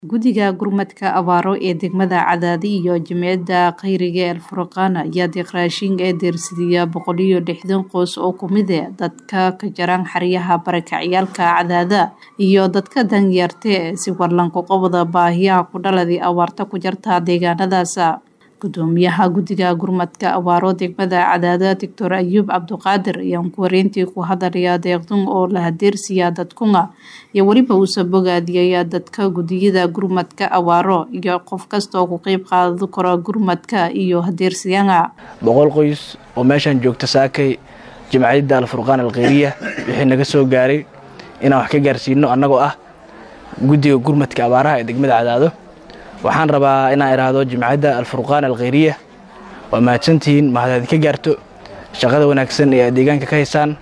Guddiga Gurmadka Abaaro ee degmada Cadaadi iyo Jimciyadda Khayriga ee Alfurqaan ayaa deeq raashin ee deersiyay boqol iyo lixdan qoys oo ka mid ah dadka ka jaran xeryaha barakacayaalka Cadaada iyo dadka danyarta ah si warlanka qobada baahiyaha ku dhaladay abaarta ku jirta deegaanadaas. Gudoomiyaha Guddiga Gurmadka Abaaro degmada Cadaada Dr. Ayuub Cabdiqaadir ayaa wareyntii ku hadlaya deeqdan oo la hadeersiya dadkuna iyo weliba uu soo bogaadiyay dadka guddiyada gurmadka abaaro iyo qof kasta oo ku qayb qaadan kara gurmadka iyo hadeersiyana boqol qoys oo meeshan joogta saakay jimciyadda alfurqaan alkhayriya wixii naga soo gaaray inaan wax ka gaarsiino annagoo ah guddiga gurmadka abaaraha ee degmada cadaado waxaan rabaa inaan idhaahdo jimciyadda alfurqaan alkhayriya waa mahadsantihiin mahad idinka gaarto shaqada wanaagsan ee aad deegaanka ka haysaan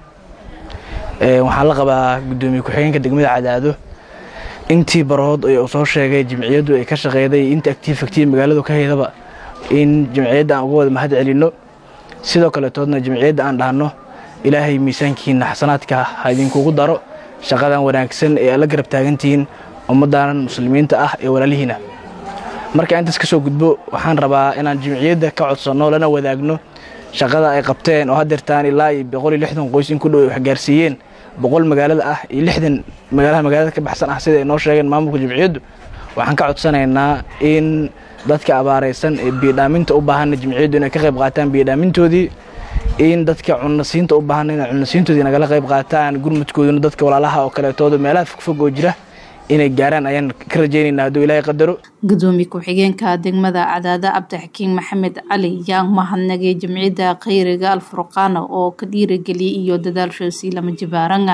waxaan la qabaa guddoomiye ku-xigeenka degmada cadaado intii barood uu soo sheegay jimciyaddu ay ka shaqeyday inta actiif actiif magaaladu ka haydaba in jimciyadda aan uga wada mahad celinno sidoo kaletoodna jimciyadda aan dhahno ilaahay miisaankiina xasanaadka ha idinkugu daro shaqadan wanaagsan ee aad la garab taagantihiin ummaddan muslimiinta ah ee walaalihiina marka intaas ka soo gudbo waxaan rabaa inaan jimciyadda ka codsanno lana wadaagno shaqada ay qabteen oo hadeertaan ilaa iyo boqol iyo lixdan qoys in ku dhow ay waxgaarsiiyeen boqol magaalada ah iyo lixdan magaalaha magaalada ka baxsan ah sida ay noo sheegeen maamulka jimciyaddu waxaan ka codsanaynaa in dadka abaaraysan ee biyodhaaminta u baahanna jimciyaddu inay ka qayb qaataan biyodhaamintoodii in dadka cunasiinta u baahanna inay cunasiintoodii nagala qayb qaataan gurmudkooduna dadka walaalaha oo kaleetooda meelaha fogfog oo jira inay gaaraan ayaan ka rajaynaynaa hadduu ilaahay qadaro gudoomiye ku-xigeenka degmada cadaada cabdixakiin maxamed cali yaa mahadnagay jimciyadda khayriga alfurqaana oo ka dhiirageliyay iyo dadaalshoosii lama jibaaranga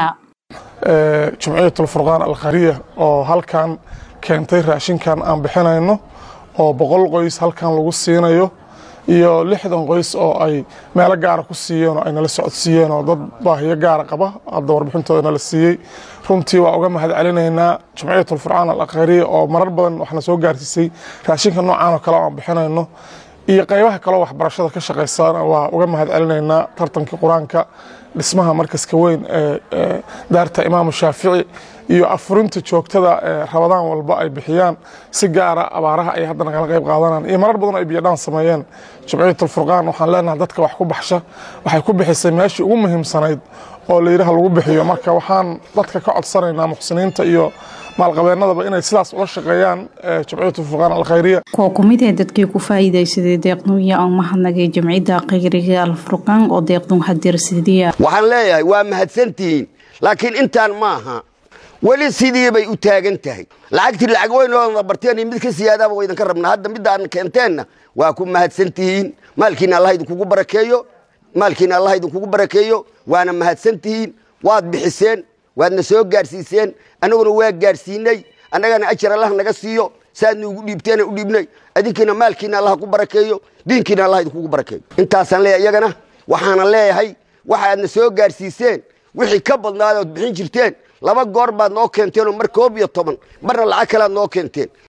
jimciyat alfurqaan alkhayriya oo halkan keentay raashinkan aan bixinayno oo boqol qoys halkan lagu siinayo iyo lixdan qoys oo ay meelo gaara ku siiyeen oo ay nala socodsiiyeen oo dad baahiyo gaara qaba hadda warbixintooda nala siiyey runtii waa uga mahad celinaynaa jimciyat alfurqaan alkhayriya oo marar badan waxna soo gaarsiisay raashinka noocaan oo kale aan bixinayno iyo qaybaha kaleo waxbarashada ka shaqaysana waa uga mahad celinaynaa tartankii qur-aanka dhismaha markaska weyn ee daarta imaamu shaafici iyo afurinta joogtada ee rabadaan walba ay bixiyaan si gaara abaaraha ay hadda nagala qayb qaadanaan iyo marar badan ay biyodhaan sameeyeen jimciyat alfurqaan waxaan leenahay dadka wax ku baxsha waxay ku bixisay meeshii ugu muhiimsanayd oo layidhaha lagu bixiyo marka waxaan dadka ka codsanaynaa muxsiniinta iyo maalqabeennadaba inay sidaas ula shaqeeyaan jimciyat alfurqaan alkhayriya kuwa ku mid ee dadkii ku faa'iidaysaday deeqnuuya oo mahadnagay jimciyadda khayriga alfurqaan oo deeqdun hadeersidiya waxaan leeyahay waa mahadsantihiin laakiin intaan maaha weli sidii bay u taagan tahay lacagtii lacag weynooda barteen iyo mid ka siyaadaaba wa idinka rabnaa hadda midaan keenteenna waa ku mahadsantihiin maalkiina allah idinkugu barakeeyo maalkiina allah idinkugu barakeeyo waana mahadsantihiin waad bixiseen waadna soo gaadhsiiseen annaguna waa gaadhsiinay annagana ajar allah naga siiyo saadna ugu dhiibteena u dhiibnay adinkiina maalkiina allah ku barakeeyo diinkiina allah idinkugu barakeeyo intaasaan leeyahay iyagana waxaana leeyahay waxaadna soo gaadhsiiseen wixii ka badnaada ood bixin jirteen laba goor baad noo keenteenoo mar koob iyo toban marna lacag kalead noo keenteen